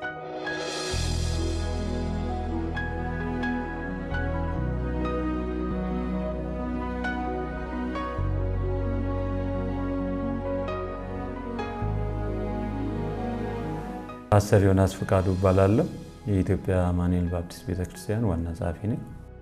ፓስተር ዮናስ ፍቃዱ እባላለሁ። የኢትዮጵያ አማኑኤል ባፕቲስት ቤተክርስቲያን ዋና ጸሐፊ ነኝ።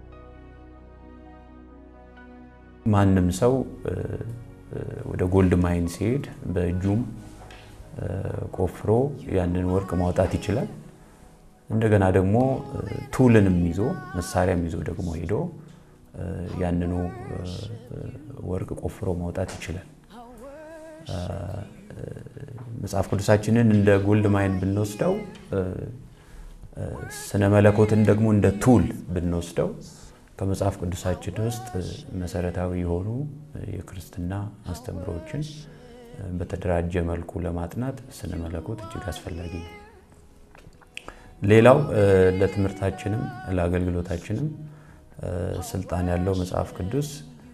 ማንም ሰው ወደ ጎልድ ማይን ሲሄድ በእጁም ቆፍሮ ያንን ወርቅ ማውጣት ይችላል። እንደገና ደግሞ ቱልንም ይዞ መሳሪያም ይዞ ደግሞ ሄዶ ያንኑ ወርቅ ቆፍሮ ማውጣት ይችላል። መጽሐፍ ቅዱሳችንን እንደ ጎልድ ማይን ብንወስደው ስነ መለኮትን ደግሞ እንደ ቱል ብንወስደው ከመጽሐፍ ቅዱሳችን ውስጥ መሰረታዊ የሆኑ የክርስትና አስተምሮዎችን በተደራጀ መልኩ ለማጥናት ስነ መለኮት እጅግ አስፈላጊ ነው። ሌላው ለትምህርታችንም ለአገልግሎታችንም ስልጣን ያለው መጽሐፍ ቅዱስ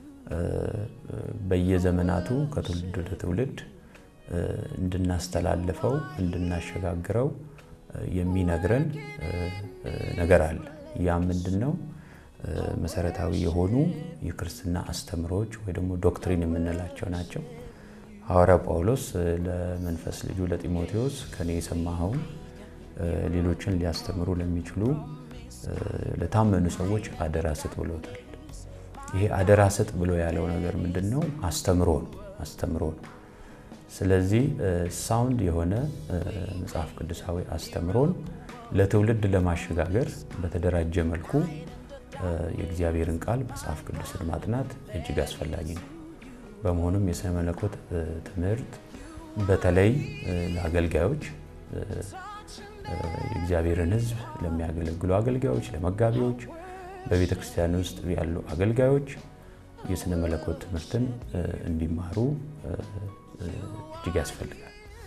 በየዘመናቱ ከትውልድ ወደ ትውልድ እንድናስተላልፈው እንድናሸጋግረው የሚነግረን ነገር አለ። ያ ምንድን ነው? መሰረታዊ የሆኑ የክርስትና አስተምሮዎች ወይ ደግሞ ዶክትሪን የምንላቸው ናቸው። ሐዋርያው ጳውሎስ ለመንፈስ ልጁ ለጢሞቴዎስ ከኔ የሰማኸውን ሌሎችን ሊያስተምሩ ለሚችሉ ለታመኑ ሰዎች አደራ ስጥ ብሎታል። ይሄ አደራ ስጥ ብሎ ያለው ነገር ምንድን ነው? አስተምሮ ነው። አስተምሮ ነው። ስለዚህ ሳውንድ የሆነ መጽሐፍ ቅዱሳዊ አስተምሮን ለትውልድ ለማሸጋገር በተደራጀ መልኩ የእግዚአብሔርን ቃል መጽሐፍ ቅዱስን ማጥናት እጅግ አስፈላጊ ነው። በመሆኑም የሥነ መለኮት ትምህርት በተለይ ለአገልጋዮች የእግዚአብሔርን ሕዝብ ለሚያገለግሉ አገልጋዮች፣ ለመጋቢዎች፣ በቤተ ክርስቲያን ውስጥ ያሉ አገልጋዮች የሥነ መለኮት ትምህርትን እንዲማሩ እጅግ ያስፈልጋል።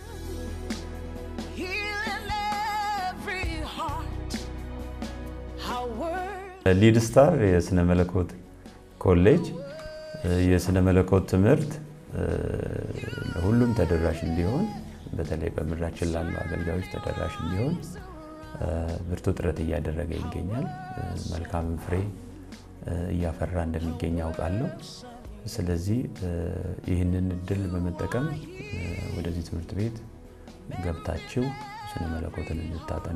ሊድ ስታር የሥነ መለኮት ኮሌጅ የሥነ መለኮት ትምህርት ለሁሉም ተደራሽ እንዲሆን በተለይ በምድራችን ላሉ አገልጋዮች ተደራሽ እንዲሆን ብርቱ ጥረት እያደረገ ይገኛል። መልካምን ፍሬ እያፈራ እንደሚገኝ ያውቃለሁ። ስለዚህ ይህንን እድል በመጠቀም ወደዚህ ትምህርት ቤት ገብታችሁ ስነ መለኮትን እንድታጠኑ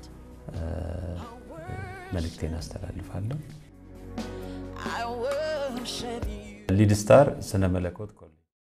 መልእክቴን አስተላልፋለሁ። ሊድ ስታር ስነ መለኮት ኮሌጅ